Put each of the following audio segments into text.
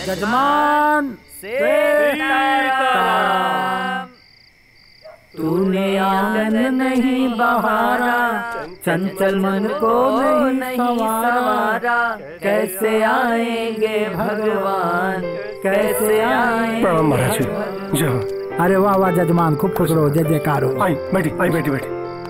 जजमान सीताराम तूने आंगन नहीं बहारा चंचल मन को नहीं सवारा कैसे आएंगे भगवान कैसे आएंगे प्रणाम महाराज जी जय हो। अरे वाह वाह जजमान खूब खुश रहो जय जयकार हो आई बैठी आई बैठी बैठी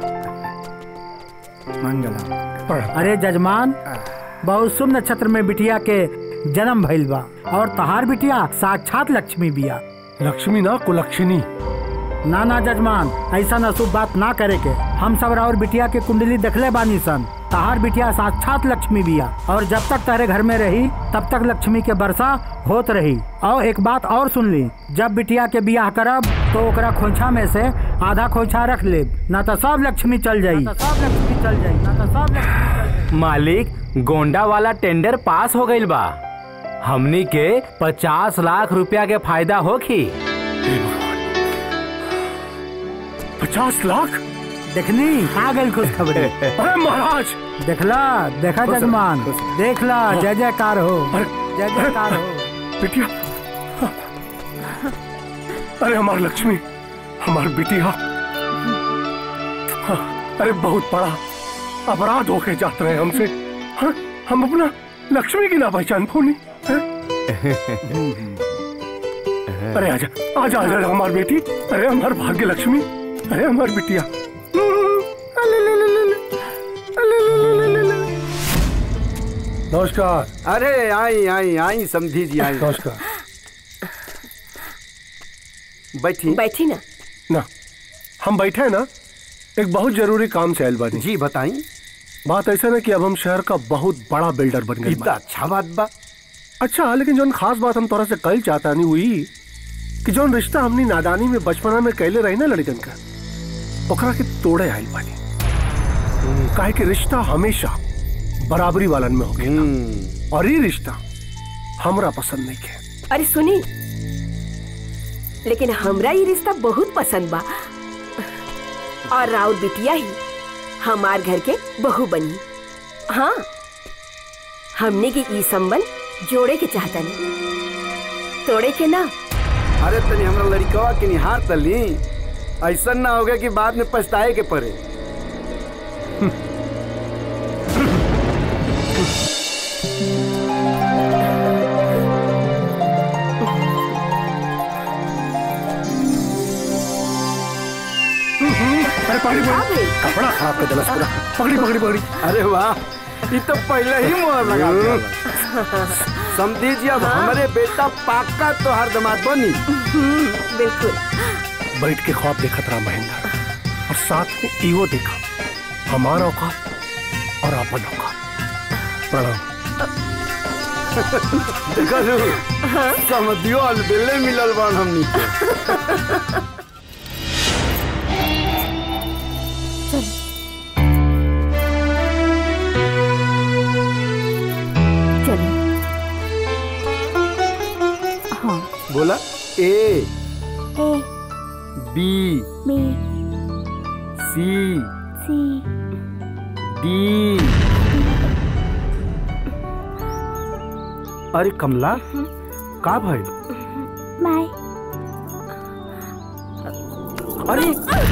मंगलम प्रणाम अरे जजमान बहुत शुभ नक्षत्र में बिटिया के जन्म भइल बा और तहार बिटिया साक्षात लक्ष्मी बिया लक्ष्मी ना कुलक्षणी ना ना जजमान ऐसा अशुभ बात ना करे के हम सब और बिटिया के कुंडली देखले बानी सन तहार बिटिया साक्षात लक्ष्मी बिया और जब तक तारे घर में रही तब तक लक्ष्मी के वर्षा होत रही और एक बात और सुन ली जब बिटिया के बियाह करब तो ओकरा खोइछा में से आधा खोइछा रख ले ना तो सब लक्ष्मी चल जाई सब लक्ष्मी चल जाई ना तो सब लक्ष्मी मालिक गोंडा वाला टेंडर पास हो गईल बा हमनी के पचास लाख रुपया के फायदा होखी पचास लाख देखनी आ गई खुश खबरी अरे महाराज देखला देखा जजमान देखला जय जयकार हो अरे जय जयकार हो बिटिया अरे हमार लक्ष्मी हमार बिटिया हाँ, अरे बहुत बड़ा अपराध होके जाते रहे हमसे हाँ, हम अपना लक्ष्मी की ना पहचान फोनी अरे आजा आजा आजा हमार बेटी अरे हमार भाग्य लक्ष्मी अरे हमार बिटिया नमस्कार अरे आई आई आई समझी जी आई नमस्कार बैठी बैठी ना ना हम बैठे हैं ना एक बहुत जरूरी काम से आयल बानी जी बताई बात ऐसा ना कि अब हम शहर का बहुत बड़ा बिल्डर बन गए इतना अच्छा बात बा अच्छा लेकिन जौन खास बात हम तोरा से कल चाहता नहीं हुई कि जौन रिश्ता हमनी नादानी में बचपना में कैले रही ना लड़कन का ओकरा के तोड़े आयल बानी काहे कि रिश्ता हमेशा बराबरी वालन में होगा और ये रिश्ता हमरा पसंद नहीं है अरे सुनी लेकिन हमरा ये रिश्ता बहुत पसंद बा और राउत बिटिया ही हमार घर के बहू बनी हाँ हमने के ई संबंध जोड़े के चाहता नहीं तोड़े के ना अरे तनी हमरा लड़कवा के निहार तली ऐसा ना होगा कि बाद में पछताए के पड़े अरे पकड़ी पकड़ी कपड़ा खराब कर दिला पूरा पकड़ी पकड़ी पकड़ी अरे वाह ये तो पहले ही मोहर लगा दिया समझी जी अब हमारे बेटा पाका तो हर दमाद बनी बिल्कुल बैठ के ख्वाब देखा था महेंद्र और साथ में इहो देखा हमारा औकात और अपन औकात प्रणाम देखा जो समझियो अलबेले मिलल बान हमनी के चलो हाँ बोला A A B B C C D अरे कमला का भाई बाय अरे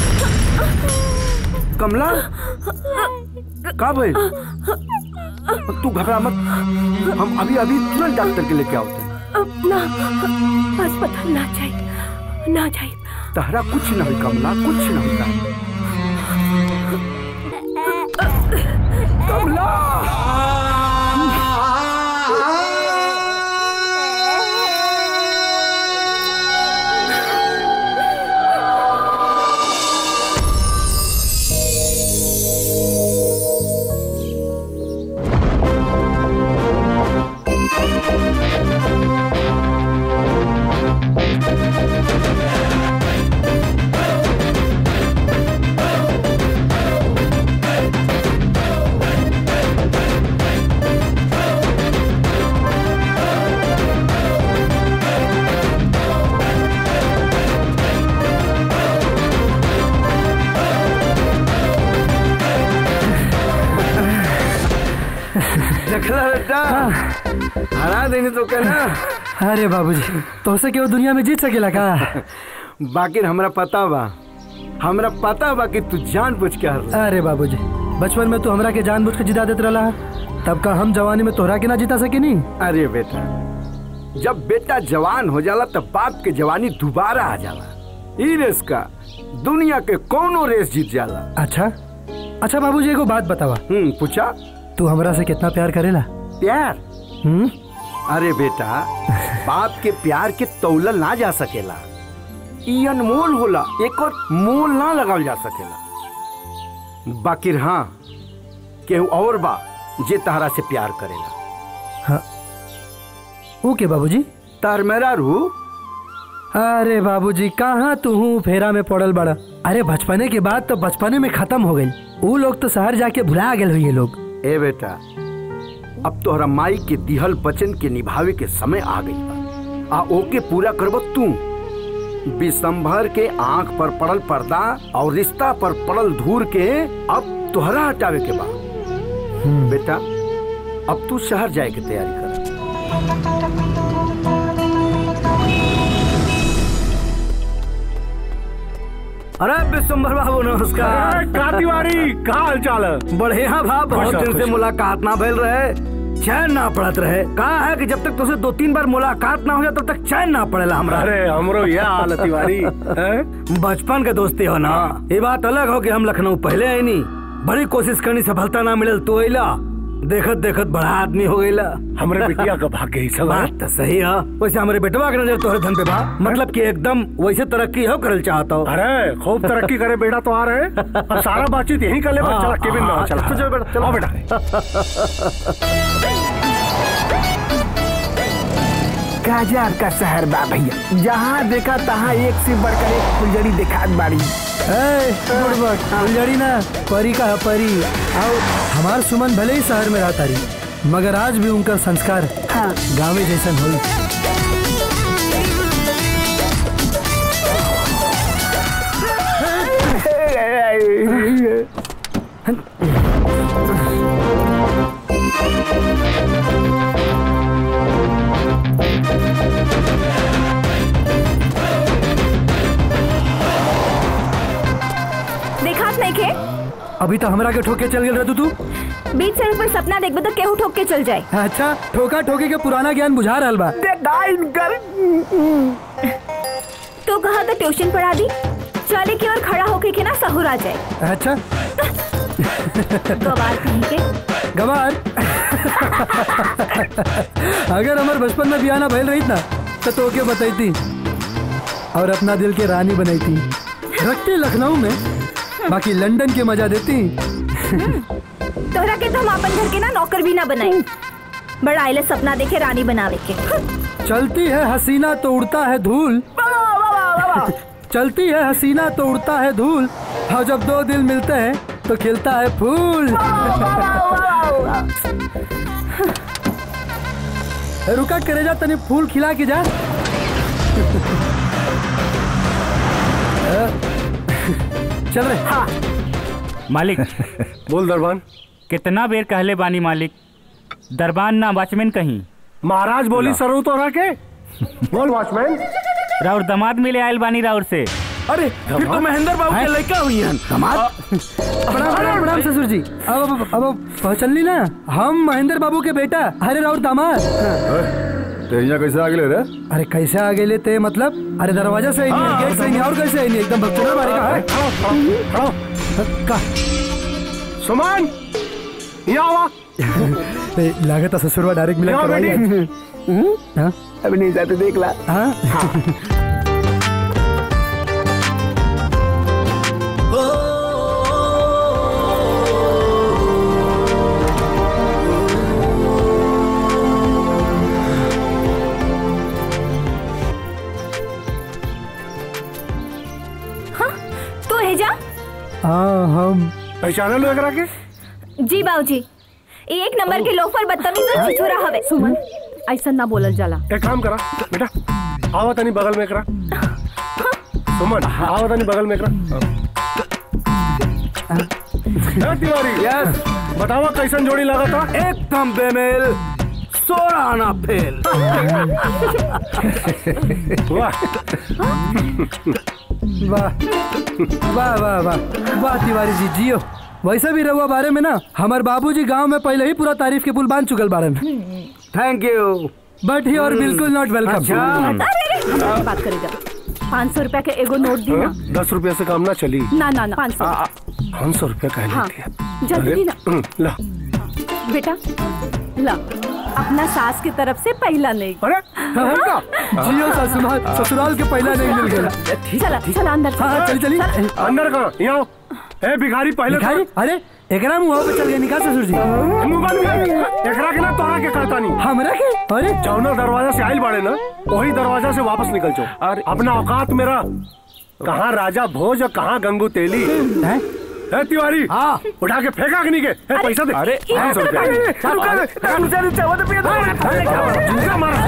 कमला का भाई तू घबरा मत हम अभी अभी तुरंत डॉक्टर के लेके आओ ना अस्पताल ना जाए ना जाए तहरा कुछ न हुई कमला कुछ न होता कमला देनी तो कहना अरे बाबूजी तोसे केहू दुनिया में जीत सकेला का बाकी हमरा पता बा हमरा पता बा कि तू जान बुझ के हार अरे बाबूजी बचपन में तू हमरा के जानबूझ के जिता देत रहला तब का हम जवानी में तोहरा के ना जिता सके नी अरे बेटा जब बेटा जवान हो जाला तब बाप के जवानी दोबारा आ जाला ई रेस का दुनिया के कोनो रेस जीत जाला अच्छा अच्छा बाबूजी एगो बात बतावा हम्म पूछा तू हमरा से कितना प्यार करेला प्यार हम्म अरे बेटा बाप के प्यार के तौलल ना जा सकेला ई अनमोल होला एक और मोल ना लगावल जा सकेला बाकिर हाँ केहू और बा जे तहरा से प्यार करेला हाँ ओके बाबूजी तार मेरा रू अरे बाबूजी कहाँ तू हूँ फेरा में पड़ल बड़ा अरे बचपने के बाद तो बचपने में खत्म हो गई वो लोग तो शहर जाके भुला गए हुई लोग ए बेटा अब तोहरा माई के दिहल वचन के निभावे के समय आ गई बा आ ओके पूरा करबो तू विशंभर के आंख पर पड़ल पर्दा और रिश्ता पर पड़ल धूर के अब तोहरा हटावे के बा बेटा अब तू शहर जाए के तैयारी कर अरे विश्वम्भर बाबू नमस्कार का तिवारी का हाल चाल है बढ़िया भा बहुत खुश दिन से खुश। मुलाकात ना भइल रहे चैन ना पड़त रहे कहा है कि जब तक तुझसे दो तीन बार मुलाकात ना हो जाए तब तक चैन ना पड़ेला हमरा अरे हमरो यह हाल है तिवारी हैं? बचपन के दोस्ती हो ना ये बात अलग हो कि हम लखनऊ पहले आई नी बड़ी कोशिश करनी सफलता ना मिलल तो अइला देखत देखत बड़ा आदमी हो गईला हमरे बिटिया का भाग्य ही सब है बात तो सही है वैसे हमारे बेटवा के नजर तोहरे धन पे बा मतलब कि एकदम वैसे तरक्की हो करल चाहता हो अरे खूब तरक्की करे बेटा तो आ रहे अब सारा बातचीत यहीं कर ले बस चला केबिन में आओ, चला चलो बेटा चलो आओ बेटा काजार का शहर बा भैया जहाँ देखा तहाँ एक से बढ़कर एक फुलझड़ी दिखात बाड़ी ए, बुड़बक, फुलझड़ी ना परी का है परी आओ हमार सुमन भले ही शहर में रहता रही मगर आज भी उनका संस्कार हाँ गाँवे जैसन होई देखात नहीं के अभी तो हमरा के ठोके चल गए रहतू तू बीच सड़क पर सपना देखबे तो केहू ठोक के चल जाए अच्छा ठोका ठोकी के पुराना ज्ञान बुझा रहल बा देखा इनकर तो कहा तो ट्यूशन पढ़ा दी चले की ओर खड़ा होके के ना सहूर आ जाए अच्छा गवार कहीं के गवार अगर हमार बचपन में बियाना भइल रही ना तो तोके बताई और अपना दिल के रानी बनाई थी रखती लखनऊ में बाकी लंदन के मजा देती तोहरा के तो हम अपन घर के ना नौकर भी ना बनाए बड़ा आइले सपना देखे रानी बनावे के चलती है हसीना तो उड़ता है धूल चलती है हसीना तो उड़ता है धूल और जब दो दिल मिलते हैं तो खिलता है फूल रुका करेजा तनी फूल खिला के जा चल रहे मालिक बोल दरबान कितना बेर कहले बानी मालिक दरबान ना वॉचमैन कहीं महाराज बोली सरू तो के बोल वॉचमैन राउर दामाद मिले आयल बानी राउर से अरे फिर तो महेंद्र बाबू के लड़का हुई हन प्रणाम प्रणाम प्रणाम ससुर जी अब अब अब अब पहचान ली ना हम महेंद्र बाबू के बेटा हरे राउर दामाद तो यहाँ कैसे आ गए रे अरे कैसे आ गए ते मतलब अरे दरवाजा से ही नहीं गेट से ही नहीं और कैसे ही नहीं एकदम बक्चोड़ा मारे का है का सुमन यहाँ आवा ए, लागत है ससुरवा डायरेक्ट मिला यहाँ करवाई बैठी। है। हाँ अभी नहीं जाते देख ला हाँ तू है जा हाँ हम पहचाना लो एकरा के जी बाबूजी ये एक नंबर के लोफर बदतमीज और छिछोरा हवे सुमन ऐसा ना बोलल जाला एक काम करा बेटा आवा तनी बगल में एकरा सुमन आवा तनी बगल में एकरा ए, तिवारी यस बतावा कैसन जोड़ी लगा था एकदम बेमेल सोलह आना फेल वाह वाह वाह वाह वाह तिवारी जी जियो वैसे भी रहुआ बारे में ना हमारे बाबूजी गांव में पहले ही पूरा तारीफ के पुल बांध चुकल बारन थैंक यू बट ही और बिल्कुल नॉट वेलकम अच्छा हमारी बात करेगा पाँच सौ रुपया के एगो नोट दी ना दस रुपया से काम ना चली ना ना ना पाँच सौ पाँच सौ रुपया कह हाँ लेती है जल्दी दी ना हम्म, ला बेटा ला अपना सास की तरफ से पहला नहीं अरे जियो ससुराल ससुराल के पहला नहीं मिल गया चला चला अंदर हाँ हाँ चल चली अंदर कहाँ यहाँ आओ। ए भिखारी पहले तो- भिखारी अरे एकरा मुंह पे चल गया निकाल ससुर जी मुंह बंद कर एकरा के ना तोरा के कहता नहीं हमरा के अरे जौना दरवाजा से आइल बाड़े ना वही दरवाजा से वापस निकल जाओ अरे- अपना औकात मेरा कहाँ राजा भोज और कहाँ गंगू तेली हैं? है तिवारी हाँ उठा के फेंका कि नहीं के ए, पैसा दे अरे, पाँच सौ रुपया जूता मारा।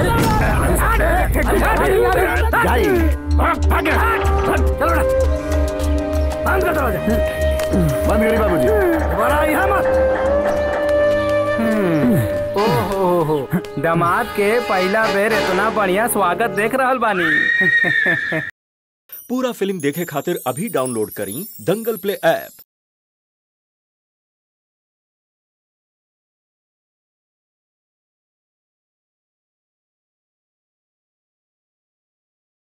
जाई। भाग, भाग गया। चलो ना बंद कर दरवाजा बंद करी बाबूजी बड़ा यहाँ मत ओहो दामाद के पहला बेर इतना बढ़िया स्वागत देख रहल बानी पूरा फिल्म देखे खातिर अभी डाउनलोड करी दंगल प्ले ऐप